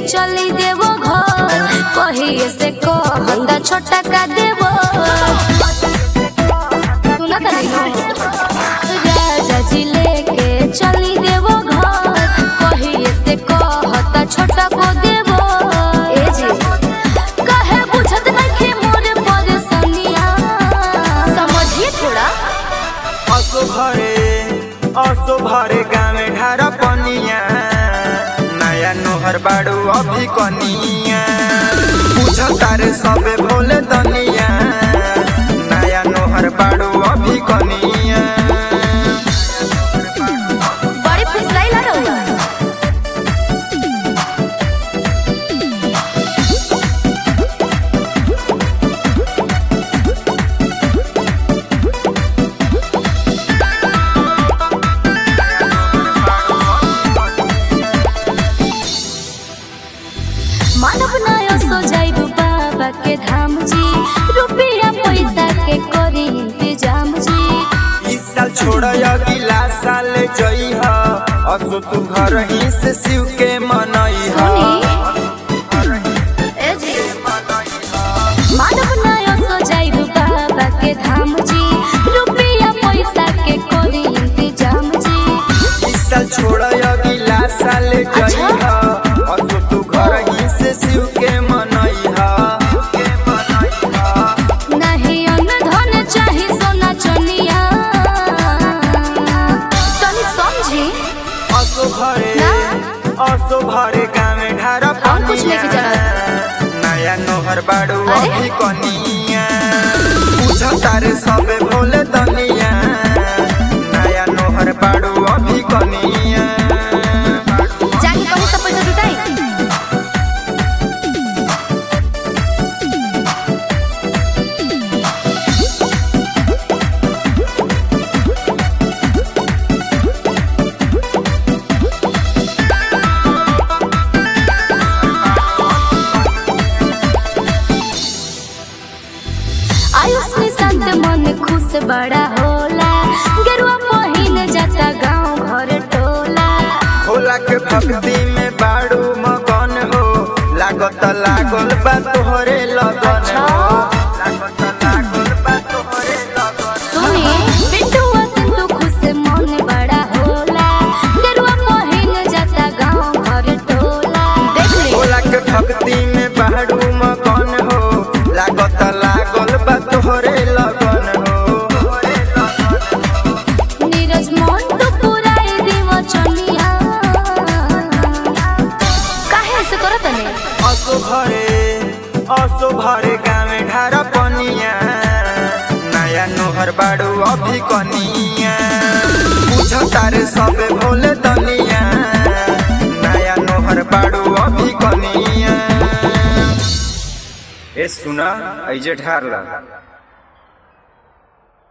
चली देवो घर कहिए से कहता छोटा का देवो सुना था नहीं राजा जी लेके चली देवो घर कहिए से कहता छोटा को देवो ए जी कहे बुझत नहीं मोर परेशानिया समझिए थोड़ा असो भरे असो भरे गामे ढार पनिया नया नोहर बाड़ू अभी कनिया बुझ तारे सबे भोले दनिया नया नोहर बाड़ू अभी कनिया बड़ी फिसलाई ला रहा मानव नयो सो जाइबू बाबा के धाम जी रुपया पैसा के करी इंतजाम जी इस साल छोड़ अगला साल जई ह असो तू घर ही से शिव के मनई ह सुनी ए जी मानव नयो सो जाइबू बाबा के धाम जी रुपया पैसा के करी इंतजाम जी इस साल छोड़ अगला साल जई ह असो तू घर ही से शिव के मनई ह के मनई ह नहीं अन्न धन चाही सोना चनिया तनी समझी असो भरे ना? असो भरे गामे ढार और कुछ लेके पनिया जा। नया नोहर बाड़ू अरे? अभी कनिया बुझ तारे सबे भोले दनिया नया नोहर बाड़ू अभी कनिया जाके कहीं से पैसा जुटाई आयुष में संत मन खुश बड़ा होला गेरुआ पहिन जाता गांव घर टोला भोला के भक्ति में बाड़ू मगन हो लागत लागल बा तोहरे लगन हो लागत लागल बा तोहरे लगन सुनी बिट्टुआ सिंधु खुश मन बड़ा होला गेरुआ पहिन जाता गांव घर टोला देख ले भोला के भक्ति में बाड़ू मगन हो लागत लागल बा तोहरे लगन हो तोहरे लगन नीरज मोहन तो पुराई देव चनिया काहे से करत ने असो भरे असो भरे गामे ढार पनिया नया नोहर बाड़ू अभी कनिया बुझ तारे सबे भोले दनिया नया नोहर बाड़ू अभी कनिया ए सुना ऐजे ढार ला